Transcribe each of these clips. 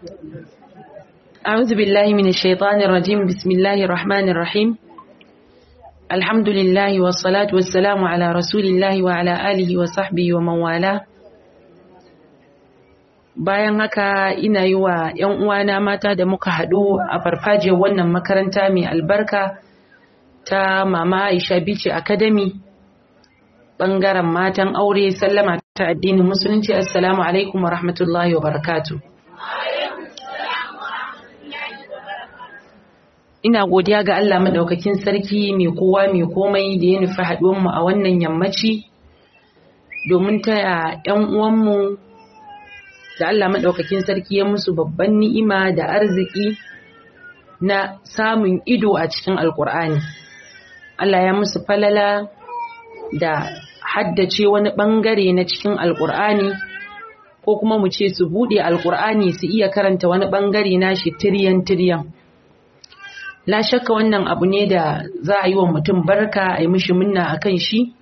أعوذ بالله من الشيطان الرجيم بسم الله الرحمن الرحيم الحمد لله والصلاة والسلام على رسول الله وعلى آله وصحبه ومن والاه bayan haka ina yi wa 'yan uwana mata da muka haɗu a farfajiyar wannan makaranta mai albarka ta mama aisha bici academy ɓangaren matan aure sallama ta addinin musulunci assalamu alaikum wa rahmatullahi wa barakatu ina godiya ga allah maɗaukakin sarki mai kowa mai komai da ya nufi haɗuwanmu a wannan yammaci domin taya 'yan uwanmu da Allah maɗaukakin sarki ya musu babban ni'ima da arziki na samun ido a cikin alkur'ani Allah ya musu falala da haddace wani ɓangare na cikin alkur'ani ko kuma mu ce su buɗe alkur'ani su iya karanta wani ɓangare na shi tiryan tiryan la shakka wannan abu ne da za a yi wa mutum barka a yi mishi munna a kan shi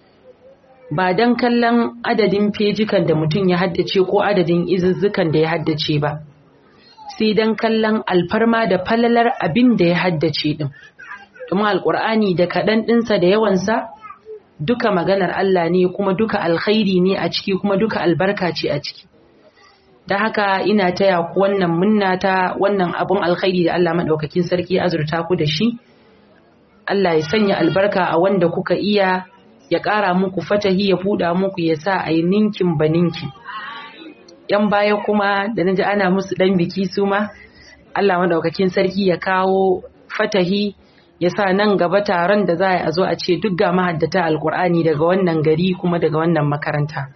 ba don kallon adadin fejikan da mutum ya haddace ko adadin izuzzukan da ya haddace ba sai don kallon alfarma da falalar abin da ya haddace din kuma alkur'ani da kaɗan ɗinsa da yawansa duka maganar Allah ne kuma duka alkhairi ne a ciki kuma duka albarka ce a ciki da haka ina taya ku wannan munna ta wannan abun alkhairi da Allah maɗaukakin sarki azurta ku da shi Allah ya sanya albarka a wanda kuka iya ya ƙara muku fatahi ya buɗa muku ya sa a yi ninkin ba ninki. ‘Yan baya kuma da na ji ana musu ɗan biki su ma, Allah maɗaukakin sarki ya kawo fatahi ya sa nan gaba taron da za a zo a ce duk ga mahaddata alkur'ani daga wannan gari kuma daga wannan makaranta.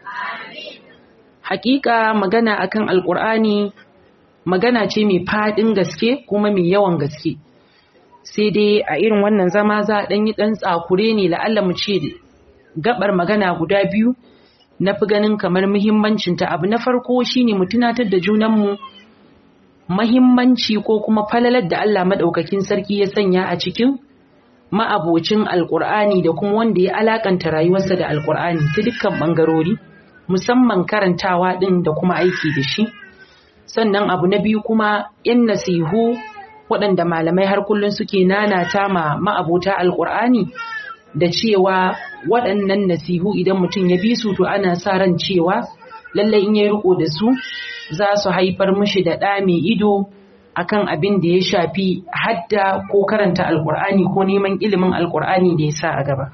Hakika magana akan alkur'ani magana ce mai faɗin gaske kuma mai yawan gaske. Sai dai a irin wannan zama za a ɗan yi ɗan tsakure ne la'alla mu ce gabar magana guda biyu na fi ganin kamar muhimmancinta abu na farko shine mu tunatar da junanmu mahimmanci ko kuma falalar da Allah maɗaukakin sarki ya sanya a cikin ma'abocin alƙur'ani da kuma wanda ya alakanta rayuwarsa da alƙur'ani ta dukkan ɓangarori musamman karantawa ɗin da kuma aiki da shi sannan abu na biyu kuma yan nasihu waɗanda malamai har kullum suke nanata ma ma'abota alƙur'ani da cewa waɗannan nasihu idan mutum ya bi su to ana sa ran cewa lallai in ya riko da su za su haifar mishi da ɗa mai ido akan abin da ya shafi hadda ko karanta alkur'ani ko neman ilimin alkur'ani da ya sa a gaba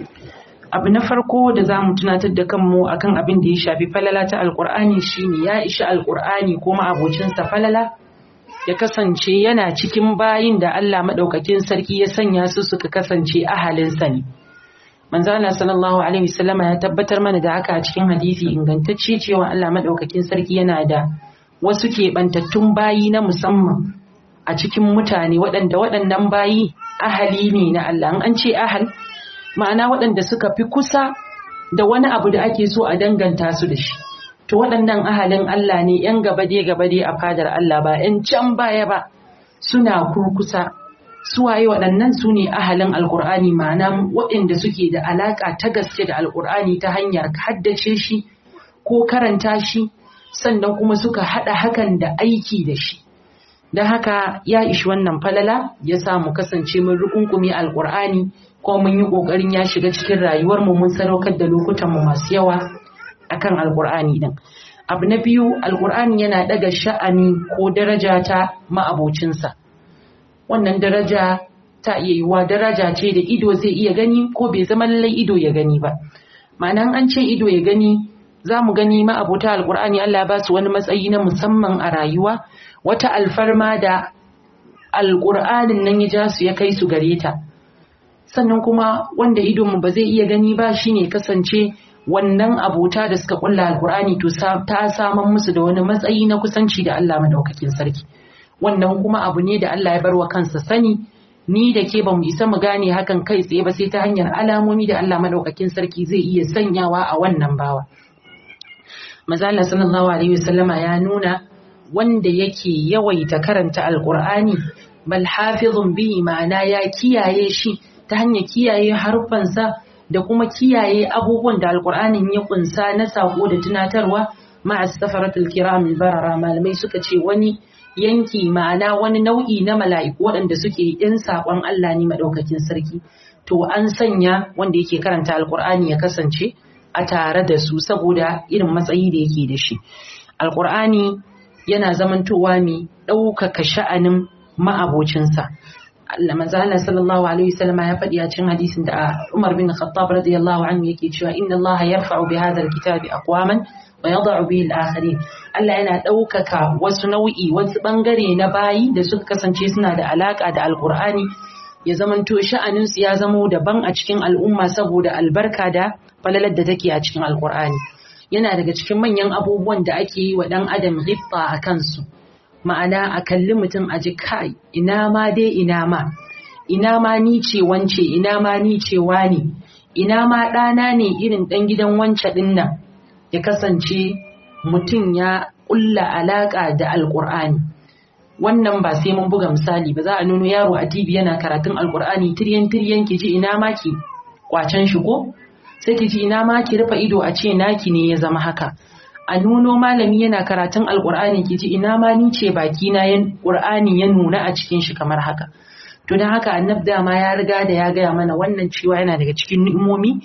abu na farko da za mu tunatar da kanmu akan abin da ya shafi falala ta alkur'ani shine ya ishi alkur'ani ko ma'abocinsa falala ya kasance yana cikin bayin da Allah maɗaukakin sarki ya sanya su suka kasance ahalinsa ne. Manzana sallallahu Alaihi wasallama ya tabbatar mana da haka a cikin hadisi ingantacce cewa Allah maɗaukakin sarki yana da wasu keɓantattun bayi na musamman a cikin mutane waɗanda waɗannan bayi ahali ne na Allah. An ce ahal ma'ana waɗanda suka fi kusa da wani abu da ake so a danganta su da shi. to waɗannan ahalin Allah ne ‘yan gabade gabade a fadar Allah ba ‘yan can baya ba suna kurkusa suwaye waɗannan su ne ahalin alkur'ani ma'ana waɗanda suke da alaƙa ta gaske da alkur'ani ta hanyar haddace shi ko karanta shi sannan kuma suka haɗa hakan da aiki da shi don haka ya ishi wannan falala ya sa mu kasance mun rukunkumi alkur'ani ko mun yi ƙoƙarin ya shiga cikin rayuwarmu mun sadaukar da lokutanmu masu yawa akan alkur'ani din abu na biyu alkur'ani yana daga sha'ani ko daraja ta ma'abocinsa wannan daraja ta iya yiwuwa daraja ce da ido zai iya gani ko bai zama lallai ido ya gani ba ma'anan an ce ido ya gani za mu gani ma'abota alkur'ani Allah ba su wani matsayi na musamman a rayuwa wata alfarma da alkur'anin nan ya ja su ya kai su gare ta sannan kuma wanda idonmu ba zai iya gani ba shine kasance wannan abota da suka kulla alkur'ani to ta saman musu da wani matsayi na kusanci da Allah madaukakin sarki wannan kuma abu ne da Allah ya bar wa kansa sani ni da ke bamu isa mu gane hakan kai tsaye ba sai ta hanyar alamomi da Allah madaukakin sarki zai iya sanyawa a wannan bawa Maza Allah sallallahu alaihi wasallama ya nuna wanda yake yawaita karanta alkur'ani bal hafizun bihi ma'ana ya kiyaye shi ta hanyar kiyaye harfansa da kuma kiyaye abubuwan da alkur'anin ya kunsa na sako da tunatarwa ma'a safaratul kiram barara malamai suka ce wani yanki ma'ana wani nau'i na mala'iku waɗanda suke yin saƙon Allah ne maɗaukakin sarki to an sanya wanda yake karanta alƙur'ani ya kasance a tare da su saboda irin matsayi da yake da shi alƙur'ani yana zamantowa mai ɗaukaka sha'anin ma'abocinsa Allah manzo Allah sallallahu alaihi wasallam ya faɗi a cikin hadisin da Umar bin Khattab radiyallahu anhu yake cewa inna Allah yarfa'u bi hadha alkitabi aqwaman wa yada'u bihi al-akharin Allah yana ɗaukaka wasu nau'i wasu bangare na bayi da suka kasance suna da alaka da alqur'ani ya zamanto sha'anin su ya zamo daban a cikin al'umma saboda albarka da falalar da take a cikin alqur'ani yana daga cikin manyan abubuwan da ake yi wa dan adam ghibta a kansu ma'ana a kalli mutum a ji kai ina ma dai ina ma ina ma ni ce wance ina ma ni ce wani ina ma ɗana ne irin ɗan gidan wance ɗin nan ya kasance mutum ya ƙulla alaƙa da alƙur'ani wannan ba sai mun buga misali ba za a nuno yaro a tv yana karatun alƙur'ani tiryan tiryan ki ji ina ma ki kwacen shi ko sai ki ji ina ma ki rufe ido a ce naki ne ya zama haka a nuno malami yana karatun alkur'ani ki ji ina ma ni ce baki na yan qur'ani ya nuna a cikin shi kamar haka to dan haka annab ma ya riga da ya gaya mana wannan cewa yana daga cikin ni'imomi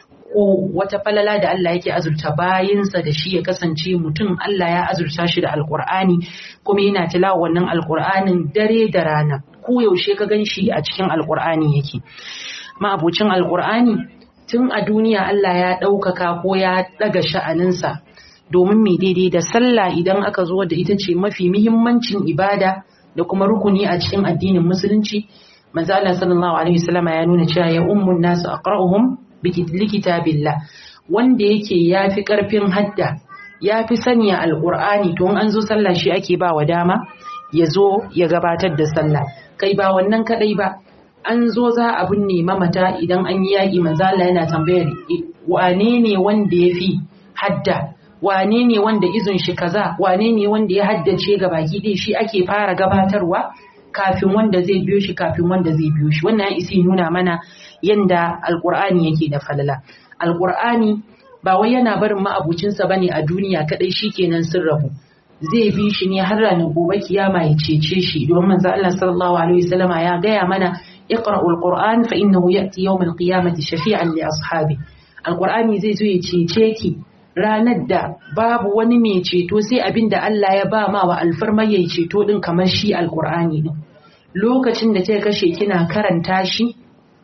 ko wata falala da Allah yake azurta bayinsa da shi ya kasance mutum Allah ya azurta shi da alkur'ani kuma yana tilawa wannan alkur'anin dare da rana ko yaushe ka gan shi a cikin alkur'ani yake ma'abucin alkur'ani tun a duniya Allah ya ɗaukaka ko ya ɗaga sha'aninsa domin mai daidai da sallah idan aka zo da ita ce mafi muhimmancin ibada da kuma rukuni a cikin addinin musulunci manzo Allah sallallahu alaihi wasallam ya nuna cewa ya ummun nasu aqra'uhum bi kitabillah wanda yake yafi karfin hadda yafi sanya alqur'ani to an zo sallah shi ake ba wa dama ya zo ya gabatar da sallah kai ba wannan kadai ba an zo za a binne mamata idan an yi yaƙi manzo Allah yana tambayar wane ne wanda yafi hadda wane ne wanda izin shi kaza wane ne wanda ya haddace ga baki ɗaya shi ake fara gabatarwa kafin wanda zai biyo shi kafin wanda zai biyo shi wannan ya isi nuna mana yanda alkur'ani yake da falala alkur'ani ba wai yana barin ma'abucinsa bane a duniya kadai shikenan sun rabu zai bi shi ne har ranar gobe kiyama ya cece shi domin manzo Allah sallallahu alaihi wasallama ya gaya mana iqra'ul qur'an fa innahu ya'ti yawm al-qiyamati shafi'an li ashabi alkur'ani zai zo ya cece ki ranar da babu wani mai ceto sai abin da Allah ya ba ma wa alfarmar ya ceto din kamar shi alkur'ani din lokacin da ta kashe kina karanta shi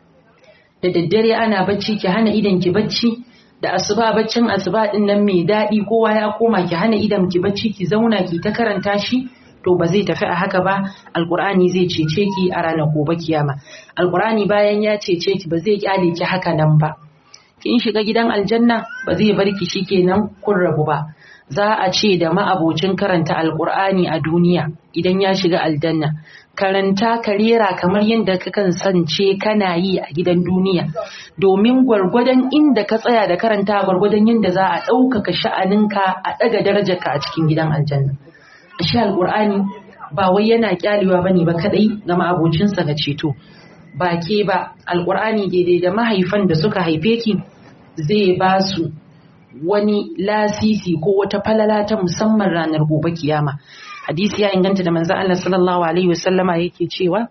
da daddare ana bacci ki hana idan ki bacci da asuba baccin asuba din nan mai daɗi kowa ya koma ki hana idan ki bacci ki zauna ki ta karanta shi to ba zai tafi a haka ba alkur'ani zai cece ki a ranar gobe kiyama alkur'ani bayan ya cece ki ba zai kyale ki haka nan ba kin shiga gidan aljanna ba zai bar ki shikenan kun rabu ba za a ce da ma'abocin karanta alkur'ani a duniya idan ya shiga aljanna karanta ka rera kamar yadda ka kasance kana yi a gidan duniya domin gwargwadon inda ka tsaya da karanta gwargwadon yadda za a ɗaukaka sha'aninka a ɗaga darajarka a cikin gidan aljanna shi alkur'ani ba wai yana kyalewa bane ba kadai ga ma'abocinsa ga ceto ba ke ba alkur'ani daidai da mahaifan da suka haife ki zai ba su wani lasisi ko wata falala ta musamman ranar gobe kiyama hadisi ya inganta da manzo Allah sallallahu alaihi wasallama yake cewa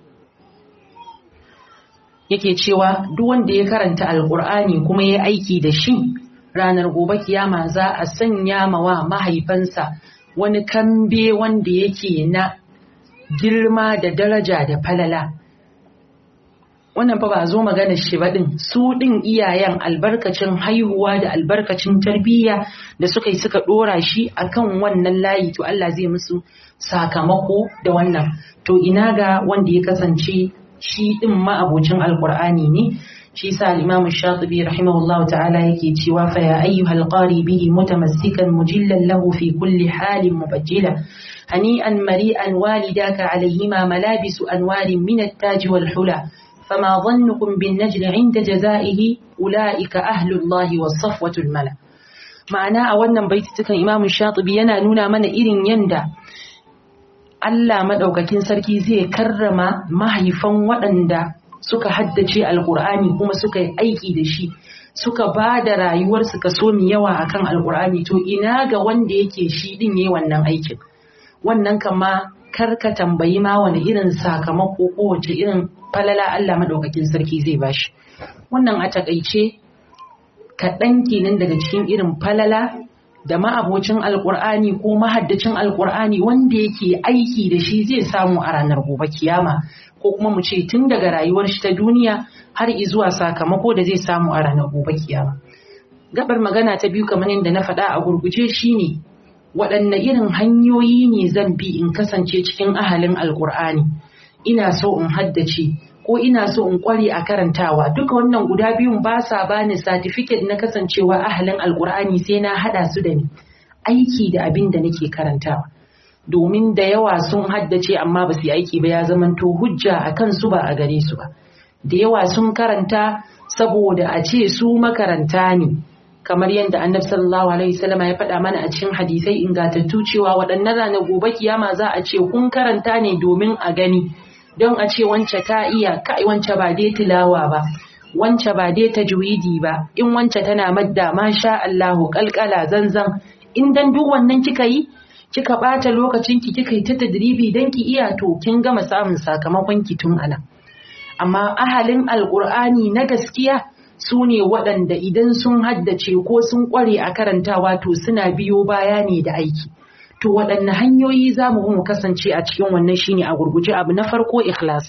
yake cewa duk wanda ya karanta alkur'ani kuma ya aiki da shi ranar gobe kiyama za a sanya mawa mahaifansa wani kambe wanda yake na girma da daraja da falala wannan fa ba zo magana shi ba din su din iyayen albarkacin haihuwa da albarkacin tarbiyya da suka yi suka dora shi akan wannan layi to Allah zai musu sakamako da wannan to ina ga wanda ya kasance shi din ma'abocin alqur'ani ne shi sa al-imam shatibi rahimahullahu ta'ala yake cewa fa ya ayyuhal qari bihi mutamassikan mujillan lahu fi kulli halin mubajjila hani'an mari'an walidaka alayhima malabisu anwarin min at-taj wal hula فما ظنكم بالنجل عند جزائه أولئك أهل الله والصفوة الملا ma'ana a wannan baitutukan imamu shatibi yana nuna mana irin yanda Allah madaukakin sarki zai karrama mahaifan waɗanda suka haddace alkur'ani kuma suka yi aiki da shi suka ba da rayuwarsu kaso mai yawa akan alkur'ani to ina ga wanda yake shi din yayi wannan aikin wannan kama kar ka tambayi ma wani irin sakamako ko wace irin falala Allah madaukakin sarki zai bashi wannan a takaice kaɗan kenan daga cikin irin falala da ma'abocin alkur'ani ko mahaddacin alkur'ani wanda yake aiki da shi zai samu a ranar gobe kiyama ko kuma mu ce tun daga rayuwar shi ta duniya har zuwa sakamako da zai samu a ranar gobe kiyama gabar magana ta biyu kamar yadda na faɗa a gurguje shine waɗanne irin hanyoyi ne zan bi in kasance cikin ahalin alkur'ani ina so in haddace ko ina so in kware a karantawa duka wannan guda biyun ba sa bani certificate na kasancewa ahalin alkur'ani sai na hada su da ni aiki da abin da nake karantawa domin da yawa sun haddace amma ba su yi aiki ba ya zamanto hujja a kansu ba a gare su ba da yawa sun karanta saboda a ce su makaranta ne kamar yadda annabi sallallahu alaihi wasallam ya faɗa mana a cikin hadisai ingantattu cewa waɗannan ranar gobe kiyama za a ce kun karanta ne domin a gani don a ce wance ta iya kai wance ba dai tilawa ba wance ba dai tajwidi ba in wance tana madda masha Allahu kalkala zanzan in dan duk wannan kika yi kika bata lokacin ki kika yi ta tadribi dan ki iya to kin gama samun sakamakon ki tun ana amma ahalin alqur'ani na gaskiya su ne waɗanda idan sun haddace ko sun ƙware a karantawa to suna biyo baya ne da aiki to waɗanne hanyoyi za mu mu kasance a cikin wannan shine a gurguje abu na farko ikhlas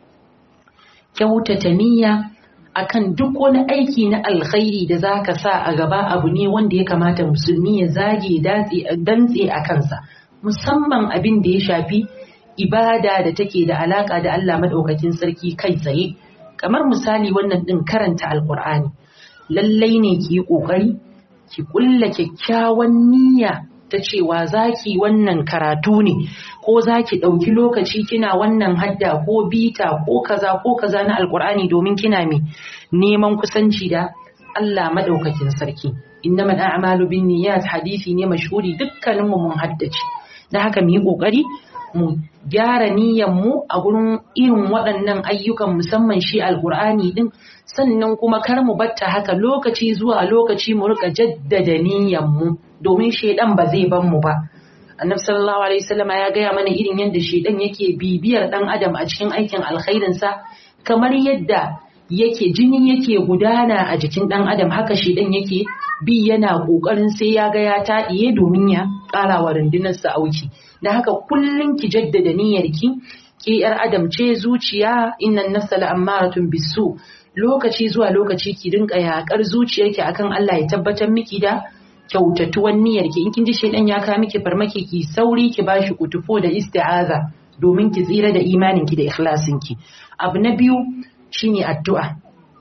kyautata niyya akan duk wani aiki na alkhairi da zaka sa a gaba abu ne wanda ya kamata musulmi ya zage dantse a kansa musamman abin da ya shafi ibada da take da alaka da Allah madaukakin sarki kai tsaye kamar misali wannan din karanta alkur'ani lallai ne ki yi kokari ki kulla kyakkyawan niyya ta cewa zaki wannan karatu ne ko zaki ɗauki lokaci kina wannan hadda ko bita ko kaza ko kaza na alkur'ani domin kina mai neman kusanci da Allah madaukakin sarki innamal a'malu binniyat hadisi ne mashhuri dukkanin mu mun haddace da haka mu yi kokari mu gyara niyyar mu a gurin irin waɗannan ayyukan musamman shi alkur'ani din sannan kuma kar mu batta haka lokaci zuwa lokaci mu rika jaddada niyyar mu domin shedan ba zai ban mu ba annabi sallallahu alaihi wasallam ya gaya mana irin yadda shedan yake bibiyar dan adam a cikin aikin alkhairin sa kamar yadda yake jini yake gudana a jikin dan adam haka shedan yake bi yana kokarin sai ya ga ya taɗiye domin ya ƙara wa rundunar sa auki da haka kullun ki jaddada niyyarki ki yar adam ce zuciya innan nafsa la'ammaratun bisu lokaci zuwa lokaci ki dinka yakar zuciyarki akan Allah ya tabbatar miki da kyautatuwan niyyarki in kin ji shedan ya ka miki farmaki ki sauri ki bashi kutufo da isti'aza domin ki tsira da imaninki da ikhlasinki abu na biyu shine addu'a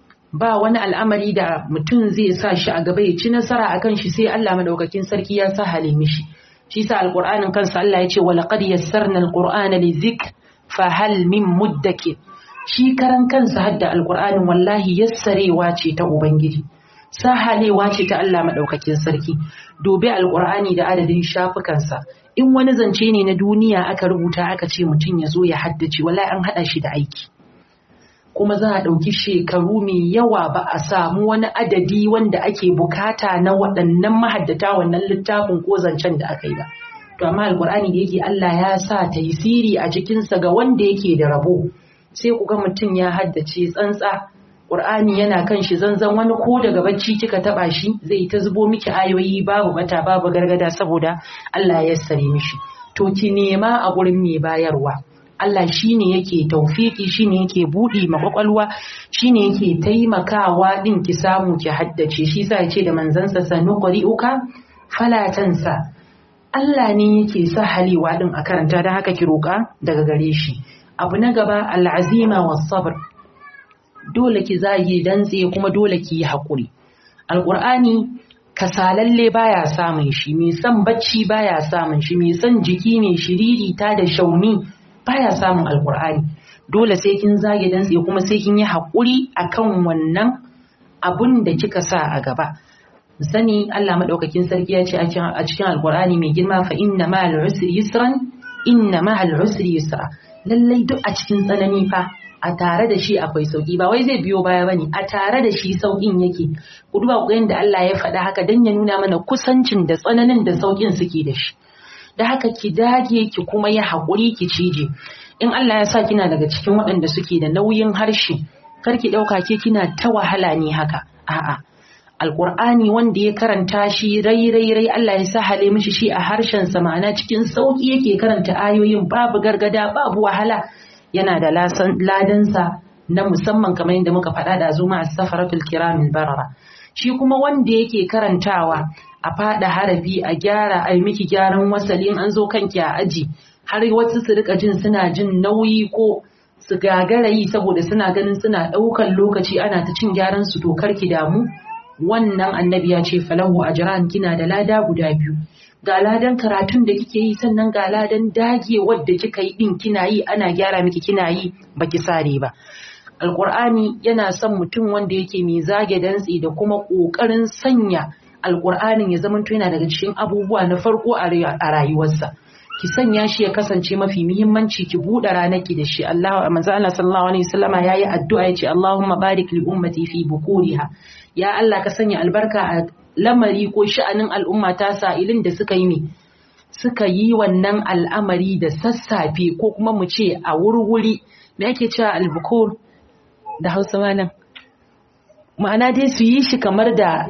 ba wani al'amari da mutum zai sa shi a gaba ya ci nasara akan shi sai Allah madaukakin sarki ya sa hale mishi shi sa alqur'anin kansa Allah ya ce wa laqad yassarna alqur'ana lidhikr fa hal min muddakir shi karan kansa hadda alqur'anin wallahi yassarewa ce ta ubangiji sahalewa ce ta Allah madaukakin sarki dobe alqur'ani da adadin shafukansa in wani zance ne na duniya aka rubuta aka ce mutum ya zo ya haddace wallahi an hada shi da aiki kuma za a ɗauki shekaru mai yawa ba a samu wani adadi wanda ake bukata na waɗannan mahaddata wannan littafin ko zancen da aka yi ba. To amma alkur'ani da yake Allah ya sa taisiri a cikinsa ga wanda yake da rabo sai ku ga mutum ya haddace tsantsa Qur'ani yana kan shi zanzan wani ko daga bacci kika taba shi zai ta zubo miki ayoyi babu bata babu gargada saboda Allah ya sare mishi to ki nema a gurin mai bayarwa Allah shi ne yake taufiki shi ne yake buɗe makwakwalwa shi ne yake taimakawa ɗin ki samu ki haddace shi sa ce da manzansa sanu uka falatansa Allah ne yake sa halewa ɗin a karanta don haka ki roƙa daga gare shi abu na gaba al'azima wa sabr dole ki zage dantse kuma dole ki yi haƙuri alƙur'ani kasalalle baya samun shi mai son bacci baya samun shi mai son jiki mai shiriri ta da shauni baya samun alkur'ani dole sai kin zage dan sai kuma sai kin yi haƙuri akan wannan abun da kika sa a gaba sani Allah madaukakin sarki ya ce a cikin alkur'ani mai girma fa inna ma'al usri yusran inna ma'al usri yusra lallai duk a cikin tsanani fa a tare da shi akwai sauki ba wai zai biyo baya bane a tare da shi saukin yake ku duba ku yanda Allah ya faɗa haka dan ya nuna mana kusancin da tsananin da saukin suke da shi da haka ki dage ki kuma yi haƙuri ki cije in Allah ya sa kina daga cikin waɗanda suke da nauyin harshe kar ki ɗauka ke kina ta wahala ne haka a'a alƙur'ani wanda ya karanta shi rai rai rai Allah ya sahale mishi shi a harshen sa ma'ana cikin sauki yake karanta ayoyin babu gargada babu wahala yana da ladansa na musamman kamar yadda muka faɗa da zuma a safaratul kiramin barara shi kuma wanda yake karantawa a faɗa harafi a gyara a miki gyaran wasali an zo kanki a aji har wasu su rika jin suna jin nauyi ko su gagara yi saboda suna ganin suna ɗaukan lokaci ana ta cin gyaran su to ki damu wannan annabi ya ce falahu ajran kina da lada guda biyu ga ladan karatun da kike yi sannan ga ladan dagewar da kika yi din kina yi ana gyara miki kina yi baki sare ba alqur'ani yana son mutum wanda yake mai zage dantsi da kuma kokarin sanya alqur'anin ya zama yana daga cikin abubuwa na farko a rayuwarsa ki sanya shi ya kasance mafi muhimmanci ki buɗe ranarki da shi Allah manzo Allah sallallahu alaihi wasallama yayi addu'a yace Allahumma barik li ummati fi bukuriha ya Allah ka sanya albarka a lamari ko sha'anin al'umma ta sa'ilin da suka yi ne suka yi wannan al'amari da sassafe ko kuma mu ce a wurwuri me ake cewa albukur da hausa malam ma'ana dai su yi shi kamar da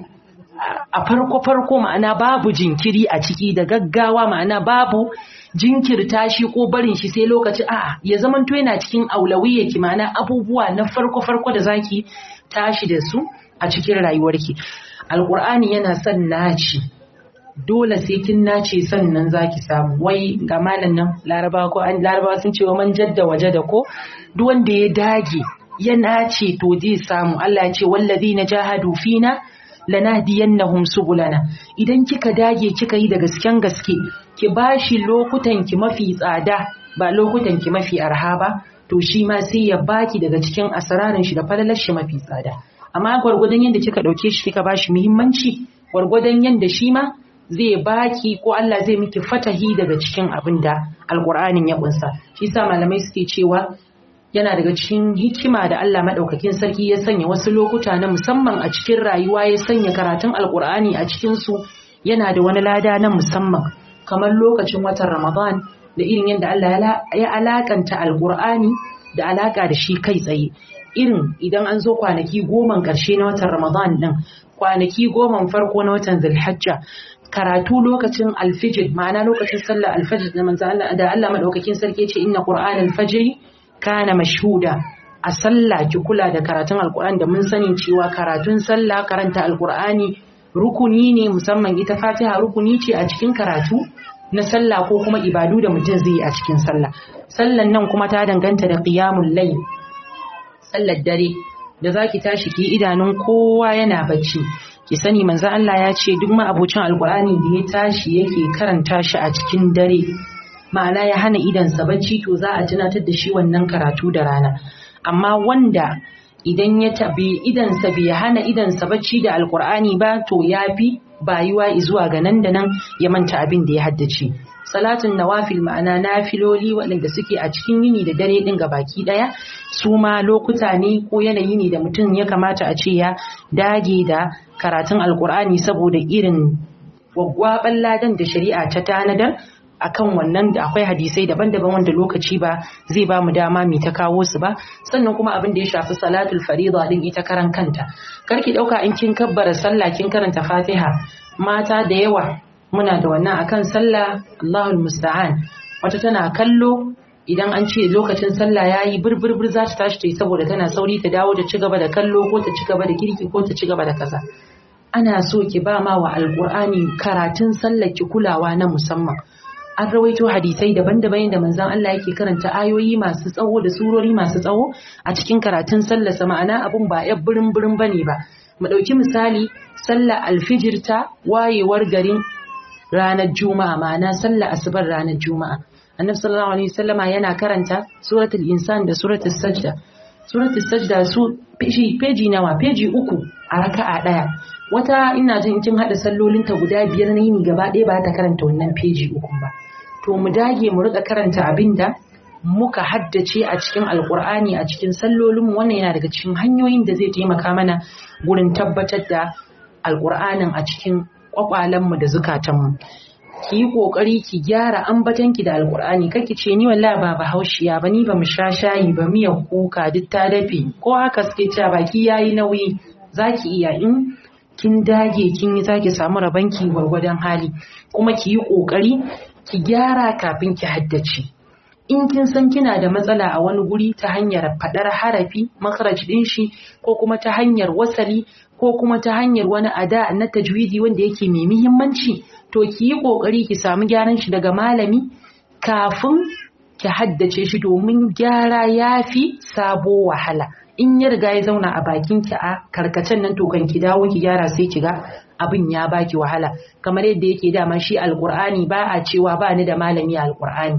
a farko-farko ma'ana babu jinkiri a ciki da gaggawa ma'ana babu jinkirta shi ko barin shi sai lokaci a'a ya zamanto yana cikin aulawiyyaki ma'ana abubuwa na farko-farko da zaki tashi da su a cikin rayuwarki alkur'ani yana son naci dole sai kin nace sannan zaki samu wai ga malam nan larabawa ko an larabawa sun ce wa man jadda waje da ko duk wanda ya dage ya nace to zai samu Allah ya ce wallazina jahadu fina lanahdiyannahum subulana idan kika dage kika yi da gasken gaske ki bashi lokutan ki mafi tsada ba lokutan ki mafi arha ba to shi ma sai ya baki daga cikin asararin shi da falalar shi mafi tsada amma gwargwadon yadda kika dauke shi kika bashi muhimmanci gwargwadon yadda shi ma zai baki ko Allah zai miki fatahi daga cikin abin da alkur'anin ya kunsa shi sa malamai suke cewa yana daga cikin hikima da Allah madaukakin sarki ya sanya wasu lokuta na musamman a cikin rayuwa ya sanya karatun alkur'ani a cikin su yana da wani lada na musamman kamar lokacin watan Ramadan da irin yadda Allah ya alakanta alkur'ani da alaka da shi kai tsaye irin idan an zo kwanaki goman ƙarshe na watan Ramadan ɗin, kwanaki goman farko na watan Zulhajja, karatu lokacin alfijir, ma'ana lokacin sallar alfajir da manzo Allah da Allah madaukakin sarki ce inna Qur'an alfajr kana mashhuda. A sallah ki kula da karatun Alƙur'ani da mun sani cewa karatun sallah karanta Alƙur'ani rukuni ne musamman ita Fatiha rukuni ce a cikin karatu na sallah ko kuma ibadu da mutum zai yi a cikin sallah. Sallan nan kuma ta danganta da qiyamul layl sallar dare da zaki tashi ki idanun kowa yana bacci ki sani manzo Allah ya ce duk ma'abucin alkur'ani da ya tashi yake karanta shi a cikin dare ma'ana ya hana idansa bacci to za a tunatar da shi wannan karatu da rana amma wanda idan ya tabi idansa bai hana idansa bacci da alkur'ani ba to yafi bayuwa zuwa ga nan da nan ya manta abin da ya haddace salatun nawafil ma'ana nafiloli waɗanda suke a cikin yini da dare ɗin ga baki ɗaya su ma lokuta ne ko yanayi ne da mutum ya kamata a ce ya dage da karatun alkur'ani saboda irin gwaggwaɓan ladan da shari'a ta tanadar akan wannan da akwai hadisai daban-daban wanda lokaci ba zai ba mu dama mai ta kawo su ba sannan kuma abin da ya shafi salatul farida din ita karan kanta karki dauka in kin kabbara sallah kin karanta fatiha mata da yawa muna da wannan akan sallah Allahul musta'an wata tana kallo idan an ce lokacin sallah yayi burburbur za ta tashi ta yi saboda tana sauri ta dawo ta ci gaba da kallo ko ta ci gaba da kirki ko ta ci gaba da kaza ana so ki ba ma wa alqur'ani karatun sallar ki kulawa na musamman an rawaito hadisai daban-daban da manzon Allah yake karanta ayoyi masu tsawo da surori masu tsawo a cikin karatun sallar sa ma'ana abun ba ya birin birin bane ba mu dauki misali sallar alfijir ta wayewar garin ranar juma'a ma'ana sallar asubar ranar juma'a annabi sallallahu alaihi wasallama yana karanta suratul insan da suratul sajda suratul sajda su peji peji nawa peji uku a raka'a daya wata ina jin kin hada sallolinta guda biyar na yini gaba ɗaya ba ta karanta wannan peji uku ba to mu dage mu rika karanta abinda muka haddace a cikin alkur'ani a cikin sallolinmu wannan yana daga cikin hanyoyin da zai taimaka mana gurin tabbatar da alkur'anin a cikin kwakwalenmu da zukatanmu ki yi kokari ki gyara ambatanki da alkur'ani kake ce ni wallahi ba bahaushiya ba ni ba mu sha shayi ba miyar kuka duk ta dafe ko haka suke cewa baki yayi nauyi zaki iya in kin dage kin yi zaki samu rabanki gwargwadon hali kuma ki yi kokari ki gyara kafin ki haddace in kin san kina da matsala a wani guri ta hanyar fadar harafi makharaj din shi ko kuma ta hanyar wasali ko kuma ta hanyar wani ada na tajwidi wanda yake mai muhimmanci to ki yi kokari ki samu gyaran shi daga malami kafin ki haddace shi domin gyara yafi sabo wahala in ya riga ya zauna a bakin ki a karkacen nan to kan ki dawo ki gyara sai ki ga abin ya baki wahala kamar yadda yake dama shi alkur'ani ba a cewa ba ni da malami a alkur'ani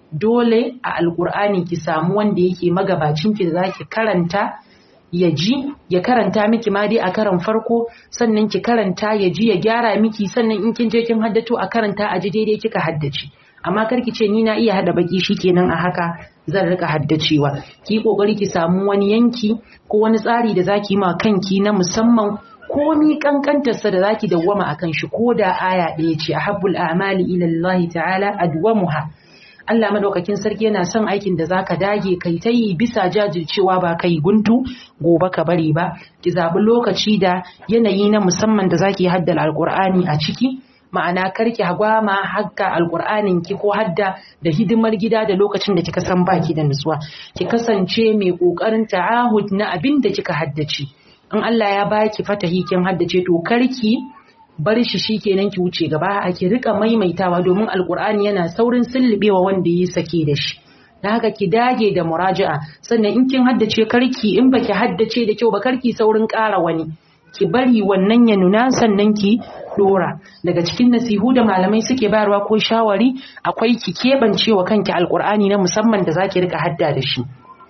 dole a alkur'ani ki samu wanda yake magabacin ki da zaki karanta ya ji ya karanta miki ma dai a karan farko sannan ki karanta ya ji ya gyara miki sannan in kin je kin haddato a karanta a ji daidai kika haddace amma kar ki ce ni na iya hada baki shikenan a haka zan rika haddacewa ki kokari ki samu wani yanki ko wani tsari da zaki ma kanki na musamman komi kankantarsa da zaki dawwama akan shi ko da aya ɗaya ce ahabbul a'mali ila Allah ta'ala adwamuha Allah madaukakin sarki yana son aikin da zaka dage kai ta yi bisa jajircewa ba kai guntu gobe ka bari ba ki zabi lokaci da yanayi na musamman da zaki haddal alqur'ani a ciki ma'ana karki hagwama hakka alqur'anin ki ko hadda da hidimar gida da lokacin da kika san baki da nutsuwa ki kasance mai kokarin ta'ahud na abin da kika haddace in Allah ya baki fatahi kin haddace to karki bar shi shikenan ki wuce gaba a ki rika maimaitawa domin alkur'ani yana saurin sullubewa wanda yi sake da shi da haka ki dage da muraja'a sannan in kin haddace karki in baki haddace da kyau ba karki saurin ƙara wani ki bari wannan ya nuna sannan ki dora daga cikin nasihu da malamai suke bayarwa ko shawari akwai ki keɓance wa kanki alkur'ani na musamman da zaki rika hadda da shi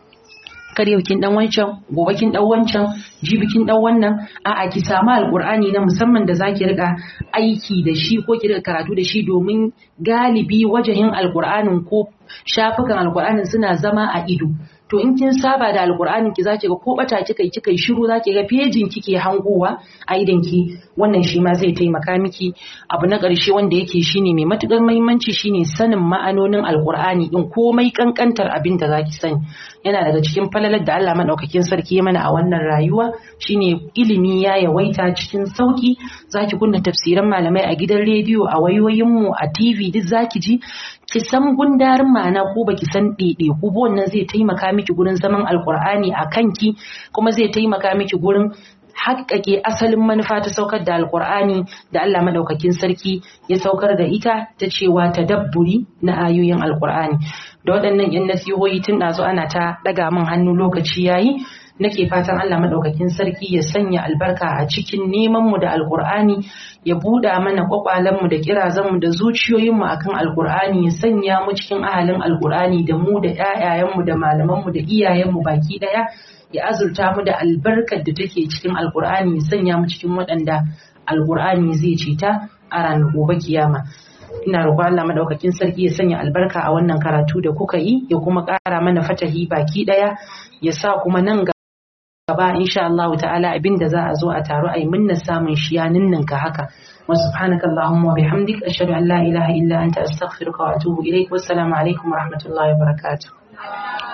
kar yau kin dan wancan gobe kin dan wancan jibi kin dan wannan a'a ki samu alqur'ani na musamman da zaki rika aiki da shi ko ki rika karatu da shi domin galibi wajahin alqur'anin ko shafukan alqur'anin suna zama a ido to in kin saba da alqur'anin ki zaki ga ko bata kika kika yi shiru zaki ga pejin kike hangowa a idan ki wannan shi ma zai taimaka miki abu na ƙarshe wanda yake shine mai matukar muhimmanci shine sanin ma'anonin alqur'ani din komai kankantar abin da zaki sani yana daga cikin falalar da Allah madaukakin sarki ya mana a wannan rayuwa shine ilimi ya yawaita cikin sauki zaki kunna tafsiran malamai a gidan rediyo a wayoyinmu a TV duk zaki ji ki san gundarin ma'ana ko baki san ɗaiɗe ko wannan zai taimaka miki gurin zaman alkur'ani a kanki kuma zai taimaka miki gurin haƙƙaƙe asalin manufa ta saukar da alkur'ani da Allah madaukakin sarki ya saukar da ita ta cewa tadabburi na ayoyin alkur'ani da waɗannan yan nasihohi tun ɗazu ana ta ɗaga min hannu lokaci yayi nake fatan Allah madaukakin sarki ya sanya albarka a cikin neman mu da alkur'ani ya buɗa mana kwakwalen mu da kirazan mu da zuciyoyin mu akan alkur'ani ya sanya mu cikin ahalin alkur'ani da mu da ƴaƴayen mu da malaman mu da iyayen mu baki ɗaya ya azurta mu da albarkar da take cikin alkur'ani ya sanya mu cikin waɗanda alkur'ani zai ceta a ranar gobe kiyama ina roƙon Allah madaukakin sarki ya sanya albarka a wannan karatu da kuka yi ya kuma ƙara mana fatahi baki ɗaya ya sa kuma nan gaba insha Allah ta'ala abinda za a zo a taro ai minna samun shi ya ninninka haka wa subhanaka allahumma wa bihamdik ashhadu an la ilaha illa anta astaghfiruka wa atubu ilaik wassalamu alaikum wa rahmatullahi wa barakatuh